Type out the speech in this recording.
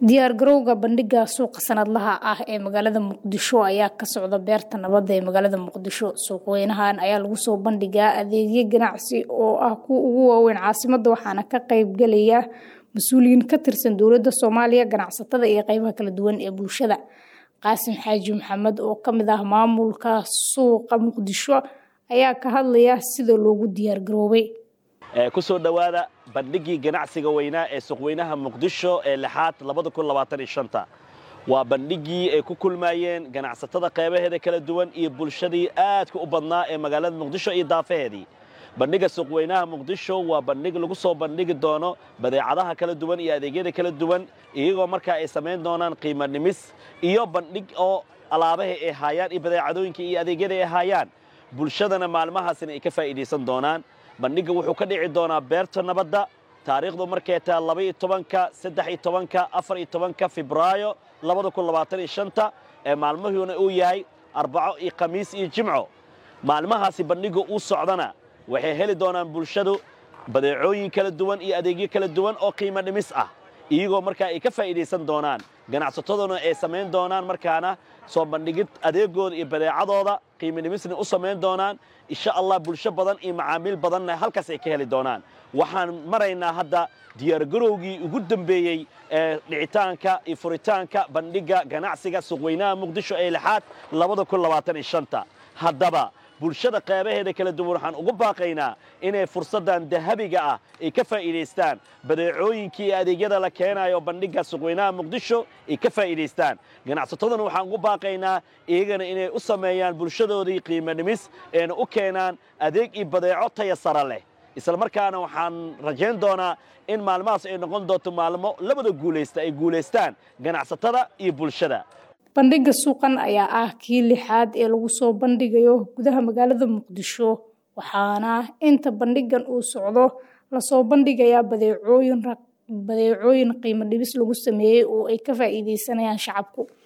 diyaar garowga bandhiga suuqa sanadlaha ah ee magaalada muqdisho ayaa ka socda beerta nabadda ee magaalada muqdisho suuqweynahan ayaa lagu soo bandhigaa adeegyo ganacsi oo ah kuwa ugu waaweyn caasimada waxaana ka qaybgalaya mas-uuliyiin ka tirsan dowladda soomaaliya ganacsatada iyo qeybaha kala duwan ee bulshada qaasim xaaji maxamed oo kamid ah maamulka suuqa muqdisho ayaa ka hadlaya sida loogu diyaar garoobay kusoo dhowaada bandhigii ganacsiga weynaa ee suuqweynaha muqdisho ee lixaad waa bandhigii ay ku kulmayeen ganacsatada qeybaheeda kala duwan iyo bulshadii aadka u badnaa ee magaalada muqdisho iyo daafaheedii bandhiga suuqweynaha muqdisho waa bandhig lagu soo bandhigi doono badeecadaha kala duwan iyo adeegyada kala duwan iyagoo markaa ay samayn doonaan qiimo dhimis iyo bandhig oo alaabaha ay haayaan iyo badeecadooyinka iyo adeegyada ay haayaan bulshadana maalmahaasina ay ka faa'iidaysan doonaan bandhigga wuxuu ka dhici doonaa beerta nabadda taariikhdu markay tahay labaiyo tobanka saddex iyo tobanka afar iyo tobanka febraayo labada kun labaatan iyo shanta ee maalmahuuna uu yahay arbaco iyo khamiis iyo jimco maalmahaasi bandhigga uu socdana waxay heli doonaan bulshadu badeecooyin kala duwan iyo adeegyo kala duwan oo qiimo dhimis ah iyagoo markaa ay ka faa'iidaysan doonaan ganacsataduna ay samayn doonaan markaana soo bandhigid adeegooda iyo badeecadooda qiimo dhimisna u samayn doonaan insha allah bulsho badan iyo macaamiil badanna halkaas ay ka heli doonaan waxaan maraynaa hadda diyaargarowgii ugu dambeeyey ee dhicitaanka iyo furitaanka bandhigga ganacsiga suuqweynaha muqdisho ee lixaad haddaba bulshada qeybaheeda kala duwan waxaan ugu baaqaynaa inay fursaddan dahabiga ah ay ka faa'iidaystaan badeecooyinkii iyo adeegyada la keenayo bandhigga suuqweynaha muqdisho ay ka faa'iidaystaan ganacsataduna waxaan ugu baaqaynaa iyagana inay u sameeyaan bulshadoodii qiimo dhimis eena u keenaan adeeg iyo badeeco taya sara leh isla markaana waxaan rajayn doonaa in maalmahaas ay noqon doonto maalmo labada guulaysta ay guulaystaan ganacsatada iyo bulshada bandhigga suuqan ayaa ah kii lixaad ee lagu soo bandhigayo gudaha magaalada muqdisho waxaana inta bandhigan uu socdo lasoo bandhigayaa badeecooyin badeecooyin qiimo dhibis lagu sameeyey oo ay ka faa'iidaysanayaan shacabku